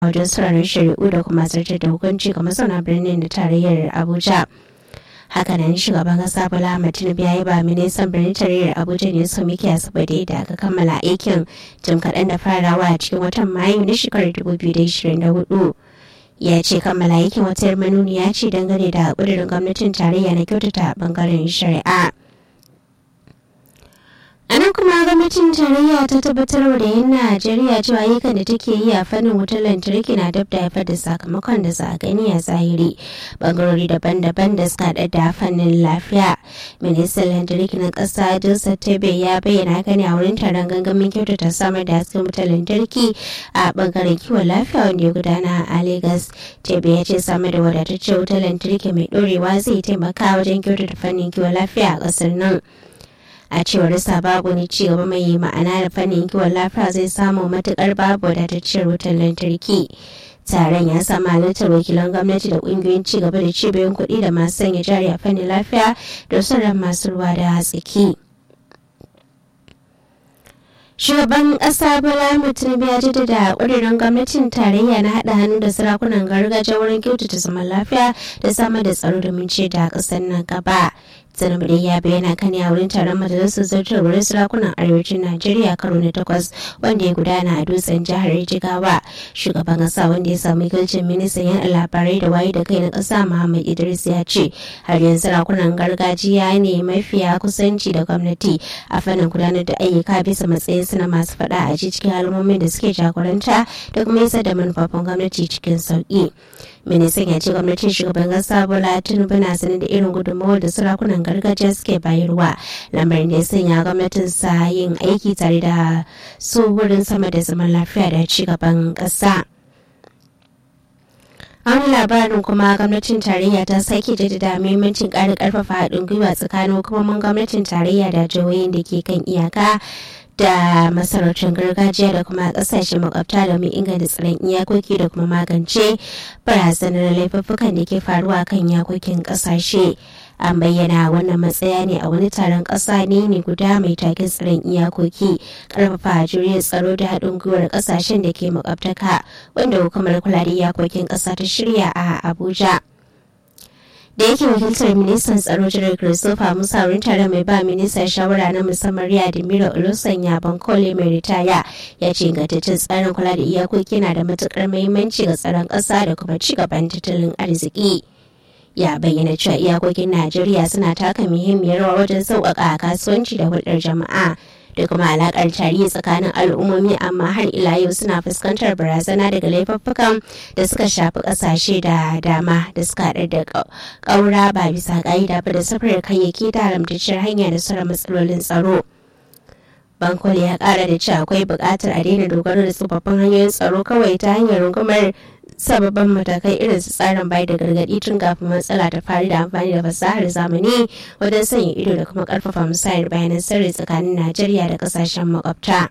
wajen sauraron shari'u da kuma zartar da hukunci ga mazauna birnin da tarayyar abuja hakanan shugaban kasa bola ahmed tinubu ya yi ba ministan birnin tarayyar abuja ne su miki asibiti da aka kammala aikin jim kaɗan da farawa a cikin watan mayu na shekarar 2024 ya ce kammala aikin wata manuniya ce dangane da ƙudurin gwamnatin tarayya na kyautata bangaren shari'a a nan kuma gwamnatin tarayya ta tabbatar da yin najeriya cewa ayyukan da take yi a fannin wutar lantarki na dab da haifar da sakamakon da za a gani a zahiri bangarori daban-daban da suka haɗa da fannin lafiya ministan lantarki na ƙasa joseph tebe ya bayyana haka ne a wurin taron gangamin kyautata samar da hasken wutar lantarki a bangaren kiwon lafiya wanda ya gudana a lagos tebe ya ce samar da wadataccen wutar lantarki mai ɗorewa zai taimaka wajen kyautata fannin kiwon lafiya a ƙasar nan a cewar sa babu ni ci gaba mai ma'ana da fannin kiwon lafiya zai samu matukar babu wadatacciyar wutar lantarki taron ya samu halartar wakilan gwamnati da kungiyoyin ci gaba da cibiyoyin kuɗi da masu sanya jari a fannin lafiya da sauran masu ruwa da hatsiki. shugaban ƙasa bola tinubu ya jaddada ƙudurin gwamnatin tarayya na haɗa hannu da sarakunan gargajiya wurin kyautata zaman lafiya da samar da tsaro domin ce da ƙasar nan gaba tinubu dai ya bayyana kan a wurin taron majalisar zartarwar sarakunan arewacin najeriya karo na takwas wanda ya gudana a dutsen jihar jigawa shugaban ƙasa wanda ya samu wakilcin ministan yan labarai da waye da kai na ƙasa muhammad idris ya ce har yanzu sarakunan gargajiya ne mafiya kusanci da gwamnati a fannin gudanar da ayyuka bisa matsayin na masu faɗa a cikin al'ummomin da suke jagoranta da kuma isa da manufofin gwamnati cikin sauƙi. ministan ya ce gwamnatin shugaban kasa bola tinubu na sanar da irin gudunmawar da sarakunan gargajiya suke bayarwa lamarin da ya sanya gwamnatin sa yin aiki tare da su wurin sama da zaman lafiya da ci gaban kasa. a wani labarin kuma gwamnatin tarayya ta sake jaddada muhimmancin ƙara ƙarfafa haɗin gwiwa tsakanin hukumomin gwamnatin tarayya da jihohin da ke kan iyaka da masarautar gargajiya da kuma kasashe makwabta domin inganta tsaron iyakoki da kuma magance barazanar laifuffukan da ke faruwa kan iyakokin kasashe an bayyana wannan matsaya ne a wani taron ƙasa ne ne guda mai taken tsaron iyakoki ƙarfafa jirgin tsaro da haɗin gwiwar ƙasashen da ke makwabtaka wanda hukumar kula da iyakokin ƙasa ta shirya a abuja da yake wakiltar ministan tsaro jiran christopher musa wurin taron mai ba ministan shawara na musamman riya da mira olusan bankole mai ritaya ya ce ingantaccen tsarin kula da iyakoki na da matukar muhimmanci ga tsaron ƙasa da kuma ci gaban tattalin arziki ya bayyana cewa iyakokin najeriya suna taka muhimmiyar rawa wajen sauƙaƙa kasuwanci da hulɗar jama'a da kuma alakar tarihi tsakanin al'ummomi amma har ila yau suna fuskantar barazana daga laifuffukan da suka shafi kasashe da dama da suka haɗar da ƙaura ba bisa ƙa'ida ba da safarar kayayyaki da haramtacciyar hanya da sauran matsalolin tsaro. bankole ya ƙara da cewa akwai buƙatar a daina dogaro da tsofaffin hanyoyin tsaro kawai ta hanyar rungumar sababbin matakai irin su tsarin bai da gargaɗi tun kafin matsala ta faru da amfani da fasahar zamani wajen sanya ido da kuma ƙarfafa musayar bayanan sirri tsakanin najeriya da ƙasashen makwabta.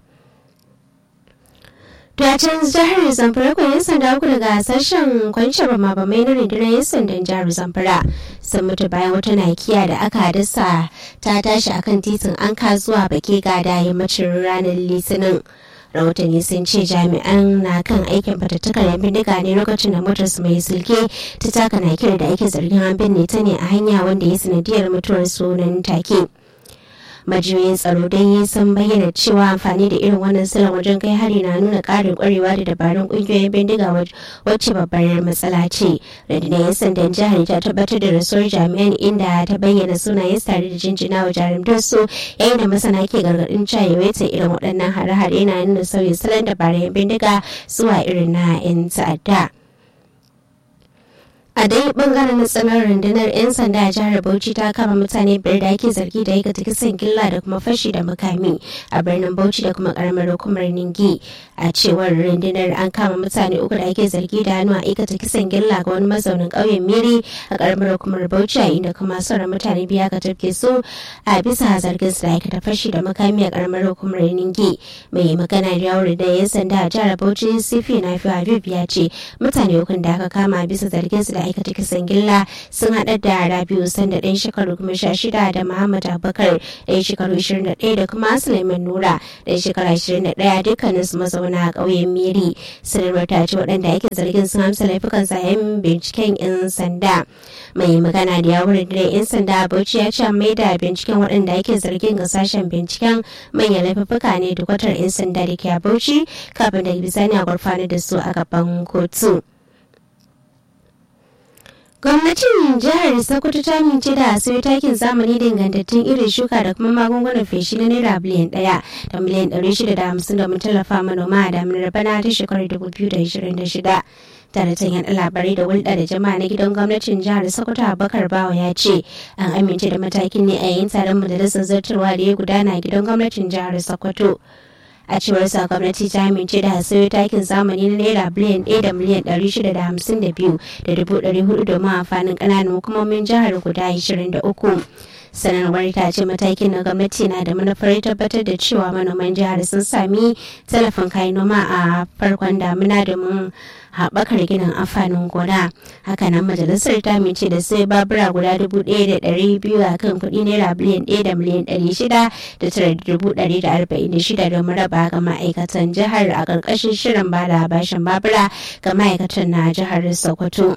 Dacin jihar Zamfara ko 'yan sanda uku daga sashen kwanciyar mabamai na rundunar 'yan sandan jihar Zamfara sun mutu bayan wata nakiya da aka dasa ta tashi akan titin anka zuwa bake gada yammacin ranar litinin. rahotanni sun ce jami'an na kan aikin fatattakar yan bindiga ne lokacin da motar su mai silke ta taka nakiyar da ake zargin an binne ta ne a hanya wanda ya sanadiyar mutuwar sunan take. majiyoyin tsaro dai sun bayyana cewa amfani da irin wannan salon wajen kai hari na nuna karin kwarewa da dabarun kungiyoyin bindiga wacce babbar matsala ce rundunar yan sandan jihar ta tabbatar da rasuwar jami'an inda ta bayyana sunayen tare da jinjina wa jarumtar su yayin da masana ke gargadin cewa yawaita irin waɗannan hare-hare na nuna sauyin salon dabarun bindiga zuwa irin na 'yan ta'adda. a dai bangaren na tsanar rundunar 'yan sanda a jihar bauchi ta kama mutane biyar da ake zargi da aikata kisan gilla da kuma fashi da makami a birnin bauchi da kuma karamar hukumar ningi a cewar rundunar an kama mutane uku da ake zargi da hannu a aikata kisan gilla ga wani mazaunin ƙauyen miri a karamar hukumar bauchi a inda kuma sauran mutane biya ka tafke su a bisa zargin su da aikata fashi da makami a karamar hukumar ningi mai magana da yawon da 'yan sanda a jihar bauchi sifi na fi habib ya ce mutane ukun da aka kama bisa zargin su da suka aikata kisan gilla sun haɗa da rabiu sanda ɗan shekaru kuma sha shida da muhammad abubakar ɗan shekaru ishirin da ɗaya da kuma suleiman nura ɗan shekara ishirin da ɗaya dukkanin su mazauna a ƙauyen miri sanarwar ta ce waɗanda ake zargin sun amsa laifukan sayan binciken 'yan sanda mai magana da yawon da 'yan sanda bauchi ya ce mai da binciken waɗanda ake zargin ga sashen binciken manyan laifuka ne da kwatar 'yan sanda da ke a bauchi kafin da bisani a gurfanar da su a gaban kotu. gwamnatin jihar sokoto ta amince da sayo takin zamani da ingantattun irin shuka da kuma magungunan feshi na naira biliyan daya da miliyan ɗari shida da hamsin domin tallafa manoma a daminar bana ta shekarar dubu biyu da ashirin da shida daraktan yaɗa labarai da hulɗa da jama'a na gidan gwamnatin jihar sokoto abubakar bawa ya ce an amince da matakin ne a yayin taron majalisar zartarwa da ya gudana a gidan gwamnatin jihar sokoto a cewar sa gwamnati ta amince da sayo takin zamani na naira biliyan ɗaya da miliyan ɗari shida da hamsin da biyu da dubu ɗari hudu domin amfanin ƙananan hukumomin jihar guda ashirin da uku sanarwar ta ce matakin na gwamnati na da manufar tabbatar da cewa manoman jihar sun sami tallafin kayan noma a farkon damina domin haɓakar ginin amfanin gona hakanan majalisar ta amince da sai babura guda dubu ɗaya da ɗari biyu a kan kuɗi naira biliyan ɗaya da miliyan ɗari shida da tara da dubu ɗari da arba'in da shida domin raba ga ma'aikatan jihar a ƙarƙashin shirin bada bashin babura ga ma'aikatan na jihar sokoto.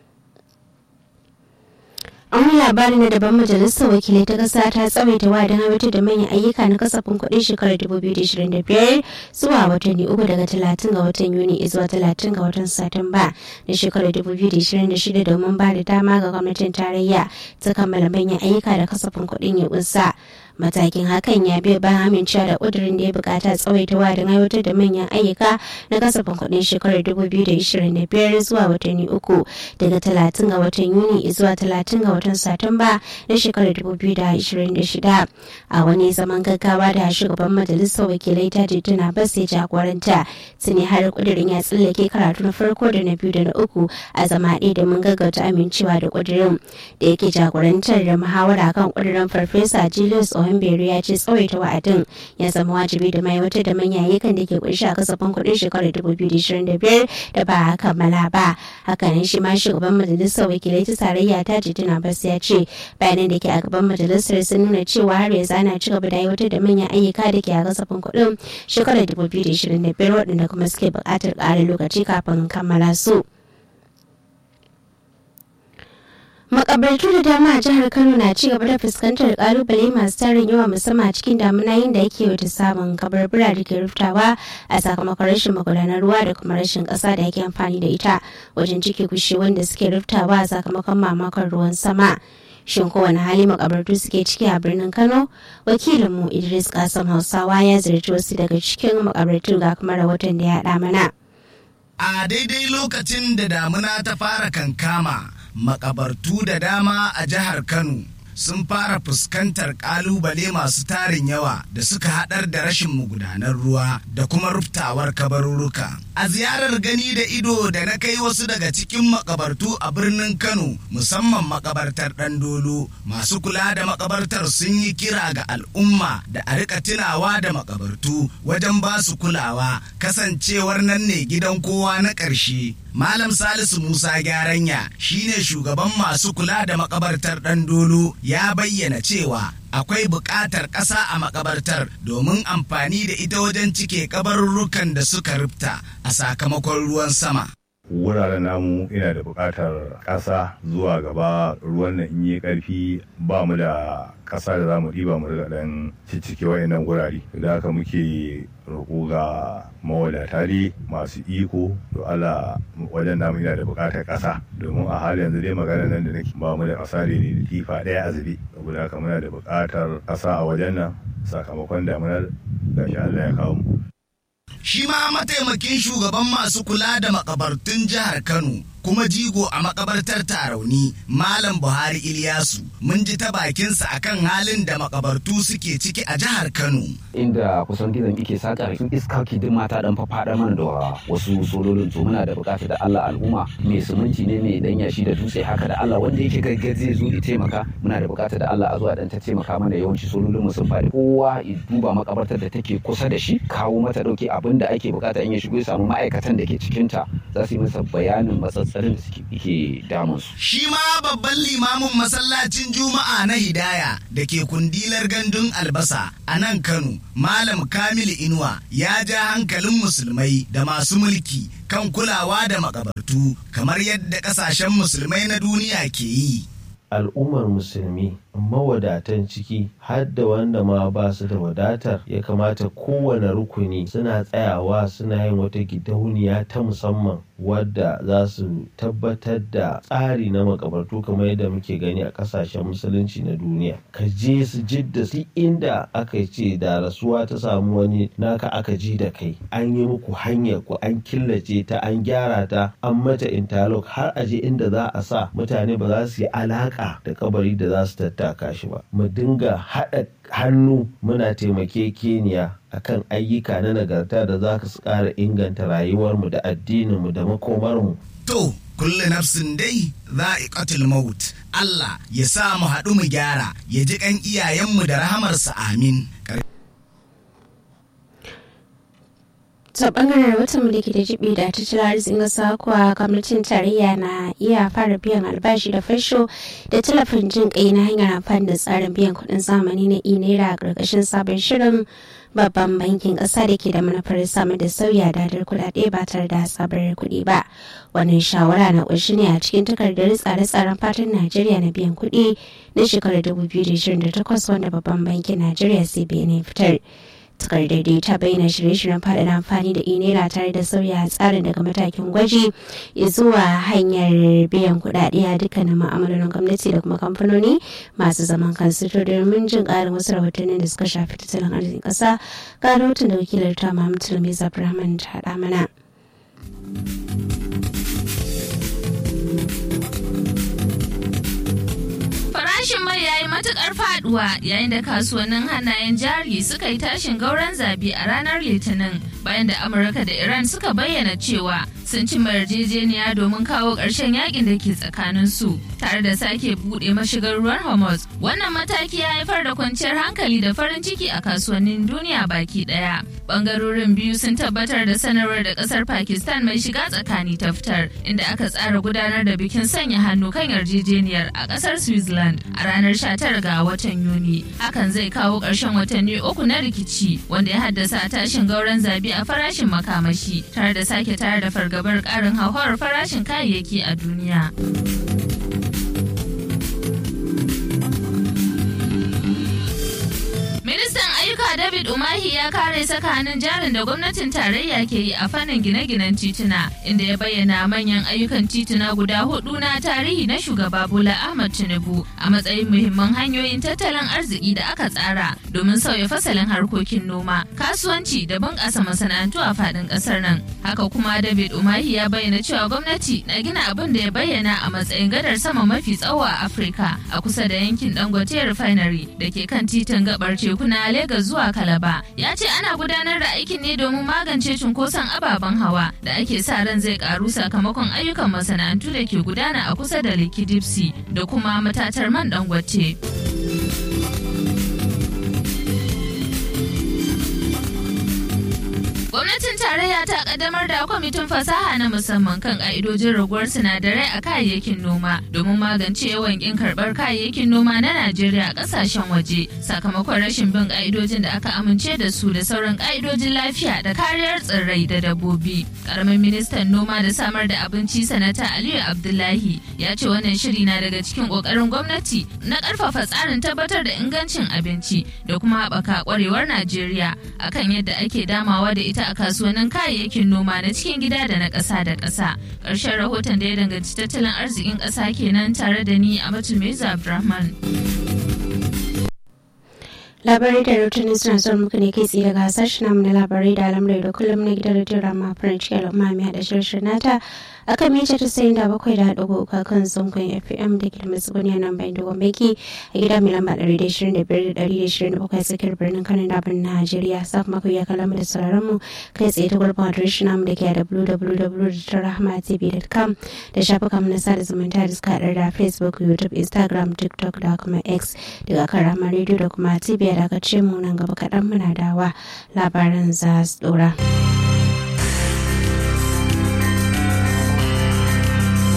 an labari na daban majalisar wakilai ta kasa ta tsawaita wadin aiwatar da manyan ayyuka na kasafin kuɗin shekarar 2025 zuwa watanni uku daga 30 ga watan yuni zuwa 30 ga watan satumba na shekarar 2026 domin ba da dama ga gwamnatin tarayya ta kammala manyan ayyuka da kasafin kuɗin ya kunsa matakin hakan ya biyo bayan amincewa da ƙudurin da ya bukata tsawaita wadin aiwatar da manyan ayyuka na kasafin kuɗin shekarar 2025 zuwa watanni uku daga 30 ga watan yuni zuwa 30 ga watan satumba na shekarar 2026 a wani zaman gaggawa da shugaban majalisar wakilai ta tituna bas ya jagoranta tuni har ƙudurin ya tsallake karatu na farko da na biyu da na uku a zama ɗaya da mun gaggauta amincewa da ƙudurin da yake jagorantar da muhawara kan ƙudurin farfesa julius Ohimbere ya ce tsawaita wa'adin ya zama wajibi da mai wata da manya yakan da ke kunshi a kasafin kuɗin shekarar 2025 da ba a kammala ba. Hakanan shi ma shugaban majalisar wakilai ta tarayya ta jituna bas ya ce bayanan da ke a gaban majalisar sun nuna cewa har yanzu ana ci gaba da aiwatar da manyan ayyuka da ke a kasafin kuɗin shekarar 2025 waɗanda kuma suke buƙatar ƙarin lokaci kafin kammala su. makabartu da dama a jihar kano na ci gaba da fuskantar kalubale masu tarin yawa musamman a cikin damuna yin da yake wata samun kabarbura da ke ruftawa a sakamakon rashin magudanar ruwa da kuma rashin kasa da ake amfani da ita wajen cike kushe wanda suke ruftawa a sakamakon mamakon ruwan sama shin kowane hali makabartu suke ciki a birnin kano wakilinmu idris kasan hausawa ya ziyarci wasu daga cikin makabartu ga kuma rahoton da ya haɗa mana a daidai lokacin da damuna ta fara kankama makabartu da dama a jihar Kano sun fara fuskantar kalubale masu tarin yawa da suka haɗar da rashin magudanar ruwa da kuma ruftawar kabarurruka. A ziyarar gani da ido da na kai wasu daga cikin makabartu a birnin Kano musamman makabartar Ɗandolo masu kula da makabartar sun yi kira ga al'umma da a rika tunawa da makabartu wajen ba su kulawa kasancewar nan ne gidan kowa na ƙarshe. Malam Salisu Musa Gyaranya shine shugaban masu kula da makabartar Ɗandolo ya bayyana cewa akwai buƙatar ƙasa a makabartar domin amfani da ita wajen cike kabarurrukan da suka rufta a sakamakon ruwan sama. wuraren namu ina da buƙatar ƙasa zuwa gaba ruwan nan in yi ƙarfi ba mu da ƙasa da za mu ɗiba mu riga ɗan ciccike wa'annan gurare da haka muke roƙo ga mawadata ne masu iko to Allah wajen namu ina da buƙatar ƙasa domin a halin yanzu dai magana nan da nake ba mu da ƙasa ne da tifa ɗaya a zube saboda haka muna da buƙatar ƙasa a wajen nan sakamakon damunar gashi Allah ya kawo mu shi ma mataimakin shugaban masu kula da makabartun jihar Kano kuma jigo a makabartar tarauni Malam Buhari Ilyasu mun ji ta bakinsa akan halin da makabartu suke ciki a jihar Kano. Inda kusan gizon ike saka su iska duk mata dan fafaɗa mana da wasu sololin to muna da bukatar da Allah al'umma mai suminti ne mai dan yashi da dutse haka da Allah wanda yake gaggaje zai zo ya taimaka muna da bukatar da Allah a zuwa dan ta taimaka mana yawanci sololin mu sun faɗi kowa ya duba makabartar da take kusa da shi kawo mata dauke abin da ake bukata in ya shigo ya samu ma'aikatan da ke cikinta za su yi masa bayanin matsatsi matsalolin da suke ke damun su Shi ma babban limamin masallacin Juma'a na Hidaya da ke kundilar gandun albasa a nan Kano, Malam Kamilu Inuwa ya ja hankalin musulmai da masu mulki kan kulawa da makabartu kamar yadda kasashen musulmai na duniya ke yi. al'ummar musulmi mawadatan ciki har da wanda ma ba su da wadatar ya kamata kowane rukuni suna tsayawa suna yin wata gidauniya ta musamman wadda za su tabbatar da tsari na makabartu kamar yadda muke gani a kasashen musulunci na duniya ka je su jidda su inda aka ce da rasuwa ta samu wani naka aka ji da kai an yi muku hanyar ku an killace ta an gyara ta an mata interlock har a je inda za a sa mutane ba za su yi alaka da kabari da za su tattaka shi ba mu dinga haɗa hannu muna taimakekeniya akan ayyuka na nagarta da za su ƙara inganta rayuwarmu da addininmu da makomarmu To, kullu nafsin dai za'iqatul maut. Allah ya sa mu haɗu mu gyara, ya ji ƙan iyayenmu da rahamarsa amin. ta bangaren rahoton da ke da jibi da tattalin arzikin ƙasa kuwa gwamnatin tarayya na iya fara biyan albashi da fasho da talafin jin kai na hanyar amfani da tsarin biyan kuɗin zamani na e-naira a ƙarƙashin sabon shirin babban bankin ƙasa da ke da manufar samar da sauya dadar kuɗaɗe ba tare da sabar kuɗi ba wannan shawara na ƙunshi ne a cikin takardar tsare-tsaren fatan najeriya na biyan kuɗi na shekarar 2028 wanda babban bankin najeriya cbn fitar takardar da ta bayyana shirye-shiryen faɗaɗa amfani da inela tare da sauya tsarin daga matakin gwaji zuwa hanyar biyan kuɗaɗe a dukkanin ma'amalolin gwamnati da kuma kamfanoni masu zaman kansu to domin jin ƙarin wasu rahotannin da suka shafi tattalin arzikin ƙasa ga rahoton da wakilar ta Muhammad Tulmiza Abdulrahman ta haɗa mana. Farashin mai ya yi matukar faduwa yayin da kasuwannin hannayen jari suka yi tashin gauran zabi a ranar Litinin bayan da Amurka da Iran suka bayyana cewa sun ci yarjejeniya domin kawo ƙarshen yakin da ke tsakanin su tare da sake buɗe mashigar ruwan Hormuz. Wannan mataki ya haifar da kwanciyar hankali da farin ciki a kasuwannin duniya baki ɗaya. Bangarorin biyu sun tabbatar da sanarwar da ƙasar Pakistan mai shiga tsakani ta fitar inda aka tsara gudanar da bikin sanya hannu kan yarjejeniyar a ƙasar Switzerland a ranar 19 ga watan Yuni. Hakan zai kawo ƙarshen watanni uku na rikici wanda ya haddasa tashin gauran zabi a farashin makamashi tare da sake tare da fargabar ƙarin hauhawar farashin kayayyaki a duniya. Ministan ayyuka David Umahi ya kare saka hannun jarin da gwamnatin tarayya ke yi a fannin gine-ginen tituna inda ya bayyana manyan ayyukan tituna guda hudu na tarihi na shugaba Bola Ahmad Tinubu a matsayin muhimman hanyoyin tattalin arziki da aka tsara domin sauya fasalin harkokin noma, kasuwanci da bunƙasa masana'antu a faɗin ƙasar nan. Haka kuma David Umahi ya bayyana cewa gwamnati na gina abin da ya bayyana a matsayin gadar sama mafi tsawo a Afirka a kusa da yankin Dangote Refinery da ke kan titin gabar teku na Legas zuwa Kalaba. Ya ce ana gudanar da aikin ne domin magance cunkoson ababen hawa da ake sa ran zai karu sakamakon ayyukan masana'antu da ke gudana a kusa da Lekki Dipsy da kuma matatar man Dangote. Gwamnatin tarayya ta kaddamar da kwamitin fasaha na musamman kan ka'idojin raguwar sinadarai a kayayyakin noma domin magance yawan kin karbar kayayyakin noma na Najeriya a kasashen waje sakamakon rashin bin ka'idojin da aka amince da su da sauran ka'idojin lafiya da kariyar tsirrai da dabbobi. Karamin ministan noma da samar da abinci sanata Aliyu Abdullahi ya ce wannan shiri na daga cikin kokarin gwamnati na karfafa tsarin tabbatar da ingancin abinci da kuma haɓaka kwarewar Najeriya akan yadda ake damawa da ita a kasuwannin kayayyakin noma na cikin gida da na ƙasa da ƙasa. Ƙarshen rahoton da ya danganci tattalin arzikin ƙasa kenan tare da ni a Meza Abdulrahman. labarai da rahotanni suna zuwa muku ne kai tsaye daga sashen namu na labarai da alamrai da kullum na gidan rediyo rama farin cikin al'umma mai haɗa shirin nata a kan mita ta sayin da bakwai da haɗu uku kan zangon fm da ke da matsuguni a nan bayan dogon baki a gida mai lamba ɗari da shirin da biyar da ɗari da shirin da bakwai tsakiyar birnin kano da birnin najeriya sa kuma ku iya kallon mu da sauraron mu kai tsaye ta gurbin adireshin namu da ke a www.rahmatv.com da shafukan na sada zumunta da suka haɗar da facebook youtube instagram tiktok da kuma x daga kan rahama radio da kuma tv da aka ce mu nan gaba kaɗan muna dawa labaran za su ɗora.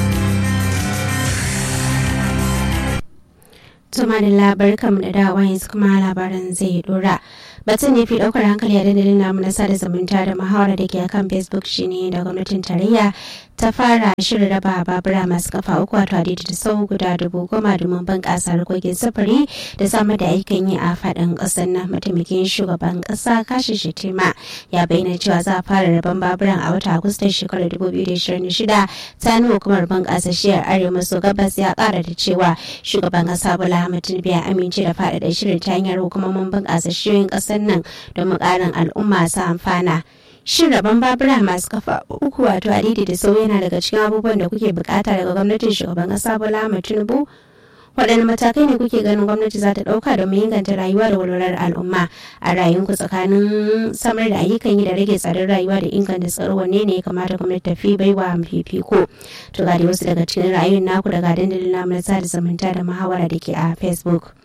Tuma da labar kam da dawa yanzu kuma labaran zai dora. Batun ne fi daukar hankali a dandalin namu na sada zumunta da muhawara da ke akan Facebook shine da gwamnatin tarayya ta fara shirin raba babura masu kafa uku wato adidi da sau guda dubu goma domin bunƙasa harkokin sufuri da samar da aikin yi a faɗin ƙasar nan mataimakin shugaban ƙasa kashi shetima ya bayyana cewa za a fara raban baburan a wata agustan shekarar 2026 ta nuna hukumar bunƙasa shiyar arewa maso gabas ya ƙara da cewa shugaban ƙasa bola ahmed tinubu ya amince da faɗaɗa shirin ta hanyar hukumomin bunƙasa shiyoyin ƙasar nan domin ƙarin al'umma su amfana shin rabon babura masu kafa uku wato adidi da sau yana daga cikin abubuwan da kuke bukata daga gwamnatin shugaban kasa bola ahmed tinubu waɗanne matakai ne kuke ganin gwamnati za ta ɗauka domin inganta rayuwa da walwalar al'umma a rayuwanku tsakanin samar da ayyukan yi da rage tsadar rayuwa da inganta tsaro wanne ne ya kamata gwamnati ta fi baiwa fifiko to ga wasu daga cikin rayuwar naku daga dandalin namu na sada zumunta da muhawara da ke a facebook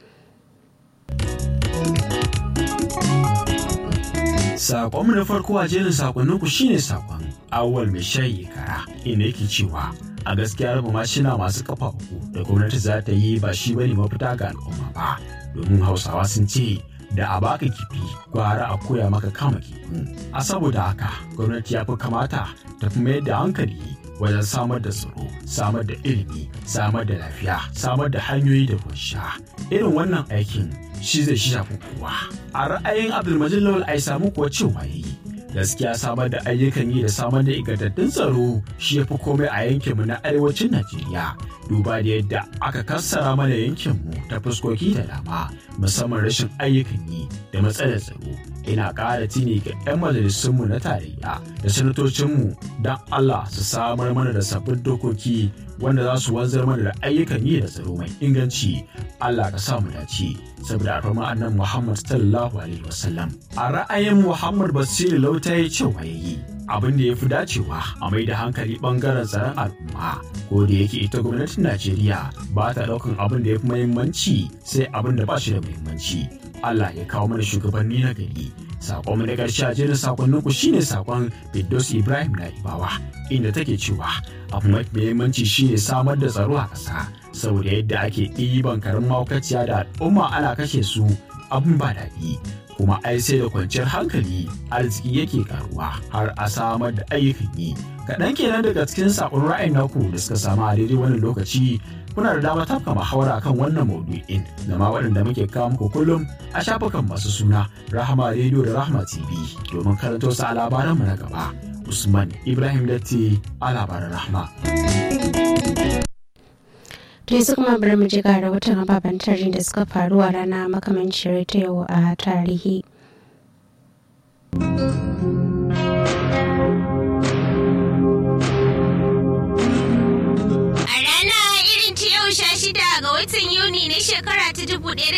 Sakonmu na farko a jerin sakonninku shine sakon awwal mai shayi kara inda yake cewa a gaskiya raba mashina masu kafa uku da gwamnati za ta yi ba shi bane mafita ga al'umma ba domin hausawa sun ce da a baka kifi gwara a koya maka kama kifin a saboda haka gwamnati ya fi kamata ta fi mayar da hankali wajen samar da tsaro samar da ilimi samar da lafiya samar da hanyoyi da ruwan sha irin wannan aikin shi zai shafi kowa a ra'ayin abdulmajid lawal ai samu kuwa cewa yayi gaskiya samar da ayyukan yi da samar da ingantattun tsaro shi ya fi komai a yankinmu na arewacin najeriya duba da yadda aka kassara mana yankinmu ta fuskoki da dama musamman rashin ayyukan yi da matsalar tsaro ina ƙara tuni ga 'yan majalisunmu na tarayya da sanatocinmu don allah su samar mana da sabbin dokoki wanda za su wanzar mana da ayyukan yi da tsaro mai inganci allah ka sa mu dace saboda alfarma annan muhammad sallallahu alaihi wasallam a ra'ayin muhammad basiru lauta ya ce wa yayi abin da ya fi dacewa a mai da hankali bangaren tsaron al'umma ko da yake ita gwamnatin najeriya ba ta daukan abin da ya fi muhimmanci sai abin da ba shi da muhimmanci allah ya kawo mana shugabanni na gari sakon mu na ƙarshe a jerin sakonnin ku shine sakon Biddos Ibrahim na Ibawa inda take cewa abu mafi muhimmanci shine samar da tsaro a ƙasa saboda yadda ake ɗiban karin maukaciya da al'umma ana kashe su abin ba daɗi kuma ai sai da kwanciyar hankali arziki yake karuwa har a samar da ayyukan yi kaɗan kenan daga cikin sakon ra'ayin naku da suka samu a daidai wannan lokaci kuna da dama tafka muhawara kan wannan maudu'in da ma waɗanda muke kawo muku kullum a shafukan masu suna rahama rediyo da rahama tv domin karanto su a labaranmu na gaba usman ibrahim datti a labaran rahama to yanzu kuma bari mu ji ga rahoton ababen tarihi da suka faru a rana makamancin ta yau a tarihi ga watan Yuni na shekara ta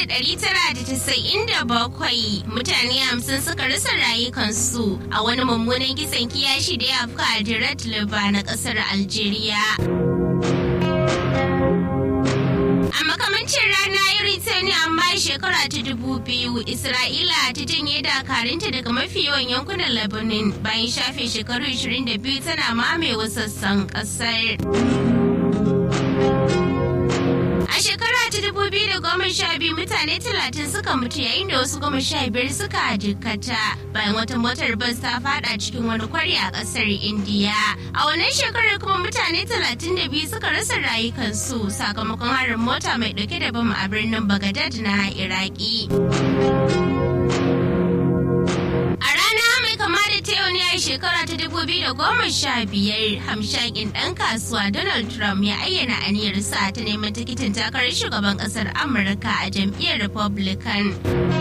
1997 mutane hamsin suka rasa rayukansu a wani mummunan kisan kiyashi da ya afka a Dirat Liba na kasar Algeria. A makamancin rana irin ta ne amma shekara ta dubu biyu Isra'ila ta janye dakarunta daga mafi yawan yankunan Lebanon bayan shafe shekaru 22 tana mamaye sassan kasar. A shekara ta dubu biyu da goma sha biyu mutane talatin suka mutu yayin da wasu goma sha biyar suka jikkata bayan wata motar bas ta fada cikin wani kwari a kasar Indiya. A wannan shekarar kuma mutane talatin da biyu suka rasa rayukansu sakamakon harin mota mai dauke da bam a birnin Bagadad na Iraki. A rana mai kama da ta yau ne a shekara ta dubu biyu da goma sha biyar hamshakin ɗan kasuwa Donald Trump ya ayyana aniyarsa ta neman tikitin takarar shugaban ƙasar Amurka a jam'iyyar Republican.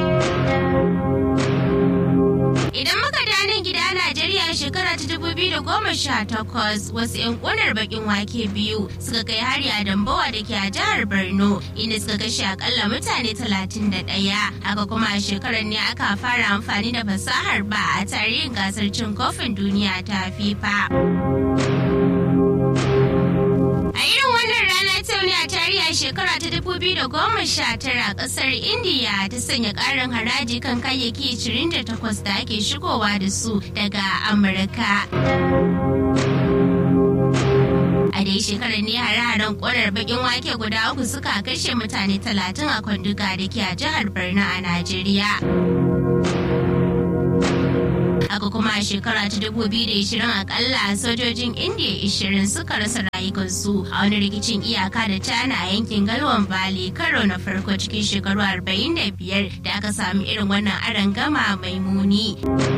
Idan muka danin gida Najeriya shekara ta dubu biyu da goma sha takwas wasu 'yan ƙunar bakin wake biyu suka kai hari a Dambawa da ke a jihar Borno inda suka kashe akalla mutane talatin da ɗaya. Haka kuma a shekarar ne aka fara amfani da fasahar ba a tarihin gasar cin kofin duniya ta FIFA. A irin wannan rana ta ne a tarihi a shekara ta 2019 kasar Indiya ta sanya karin haraji kan kayayyaki 28 da ake shigowa da su daga Amurka. A dai shekarar ne hare-haren ƙonar bakin wake guda uku suka kashe mutane talatin a kwanduga da ke a jihar Borno a Najeriya. Haka kuma a shekara ta 2020 akalla sojojin Indiya 20 suka rasa rayukansu a wani rikicin iyaka da China a yankin Galwan Valley karo na farko cikin shekaru 45 da aka sami irin wannan arangama mai muni.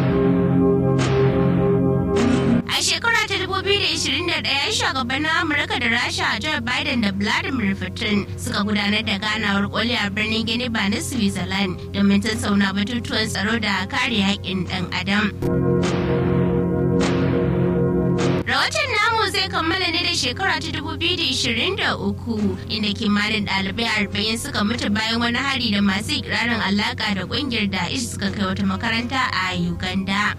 A shekara ta 2021 shugabannin Amurka da Rasha Joe Biden da Vladimir Putin suka gudanar da ganawar koli a birnin Geneva na Switzerland domin tattauna batutuwan tsaro da kare haƙƙin ɗan adam. Rahoton namu zai kammala ne da shekara ta 2023 inda kimanin ɗalibai arba'in suka mutu bayan wani hari da masu ikirarin alaƙa da ƙungiyar Da'ish suka kai wata makaranta a Uganda.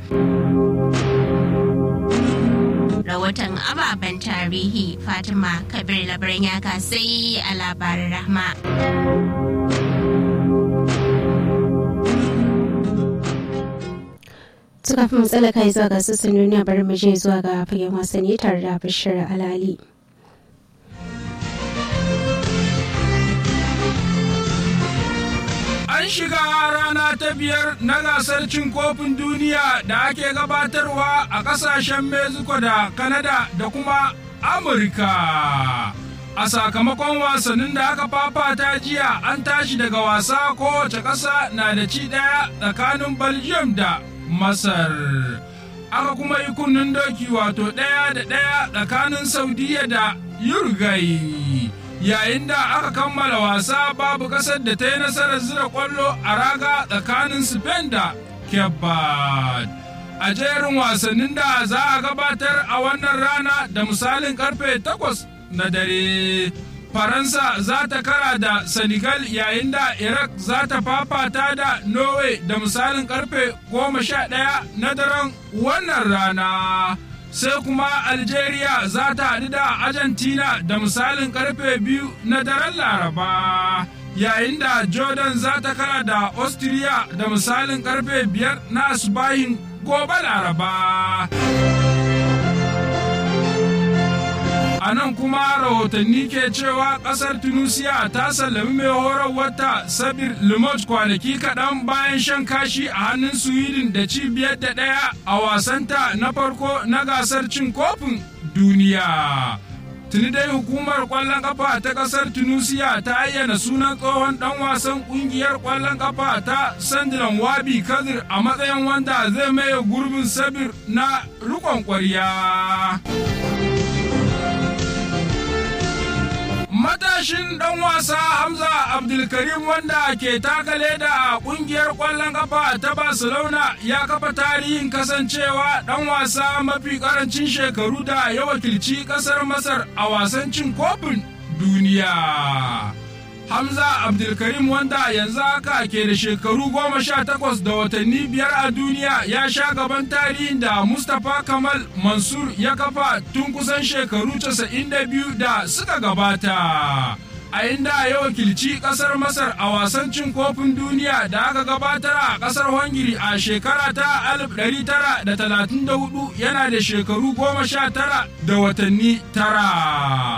rahoton ababen tarihi fatima kabir labaran ya sai a labarin rahma suka fi matsala kai zuwa ga sassan duniya bari mu je zuwa ga fagen wasanni tare da bashir alali An shiga rana ta biyar na gasar cin kofin duniya da ake gabatarwa a ƙasashen Mexico da Canada da kuma Amurka. A sakamakon wasannin da aka fafata jiya an tashi daga wasa kowace ƙasa na da ci ɗaya tsakanin Belgium da Masar. Aka kuma yi kunnen doki wato ɗaya da ɗaya tsakanin Saudiya da Uruguay. yayin da aka kammala wasa babu kasar da ta yi nasarar zira kwallo a raga tsakanin Spain da Cape Verde. A jerin wasannin da za a gabatar a wannan rana da misalin karfe takwas na dare. Faransa za ta kara da Senegal yayin da Iraq za ta fafata da Norway da misalin karfe goma sha ɗaya na daren wannan rana. sai kuma algeria za ta haɗu da argentina da misalin karfe biyu na daren laraba yayin da jordan za ta kara da austria da misalin karfe biyar na asubahin gobe laraba a nan kuma rahotanni ke cewa kasar tunisia ta sallami mai horarwarta sabir limot kwanaki kaɗan bayan shan kashi a hannun sweden da cibiyar da ɗaya a wasanta na farko na gasar cin kofin duniya tuni dai hukumar kwallon kafa ta kasar tunisia ta ayyana sunan tsohon dan wasan kungiyar kwallon kafa ta sandilan wabi kadir a matsayin wanda zai maye gurbin sabir na rikon kwarya. matashin dan wasa Hamza Abdulkarim wanda ke takale da kungiyar kwallon kafa ta Barcelona ya kafa tarihin kasancewa dan wasa mafi karancin shekaru da ya wakilci kasar Masar a wasan cin kofin duniya. Hamza Abdulkarim wanda yanzu haka ke da shekaru goma sha takwas da watanni biyar a duniya ya sha gaban tarihin da Mustapha Kamal Mansur ya kafa tun kusan shekaru casa'in da biyu da suka gabata. A inda ya wakilci kasar Masar a wasan cin kofin duniya da aka gabatar a kasar Hungary a shekara ta 1934 yana da shekaru goma sha tara da watanni tara.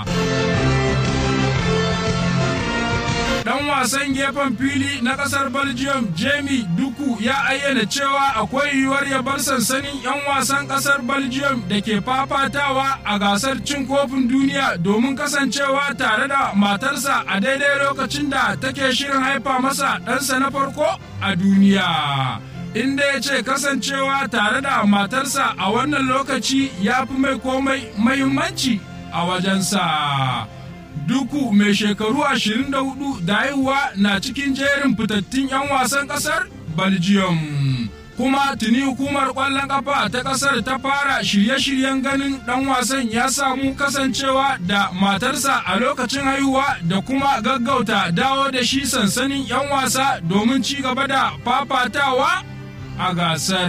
dan wasan gefen fili na kasar belgium jamie duku ya ayyana cewa akwai yiwuwar ya bar sansanin 'yan wasan kasar belgium da ke fafatawa a gasar cin kofin duniya domin kasancewa tare da matarsa a daidai lokacin da take shirin haifa masa ɗansa na farko a duniya inda ya ce kasancewa tare da matarsa a wannan lokaci ya fi mai komai mahimmanci a wajensa. Duku mai shekaru 24 da haihuwa na cikin jerin fitattun 'yan wasan kasar Belgium. Kuma tuni hukumar ƙwallon ƙafa ta ƙasar ta fara shirye-shiryen ganin ɗan wasan ya samu kasancewa da matarsa a lokacin haihuwa da kuma gaggauta dawo da shi sansanin 'yan wasa domin ci gaba da fafatawa a gasar.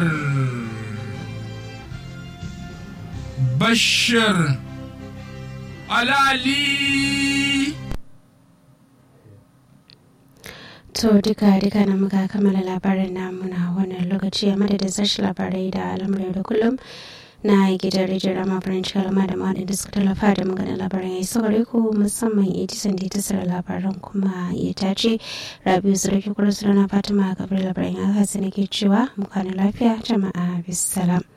Bashir alali to duka duka na muka kammala labarin namu na wannan lokaci a madadin sashi labarai da al'amuran da kullum na gidan rediyon rama french kalma da mawaɗin da suka tallafa da maganin labaran ya yi saurari ko musamman edison da ta tsara labaran kuma ya tace rabiu zurfi kura na fatima gabar labaran ya hasa nake cewa mu kwana lafiya jama'a bisalam.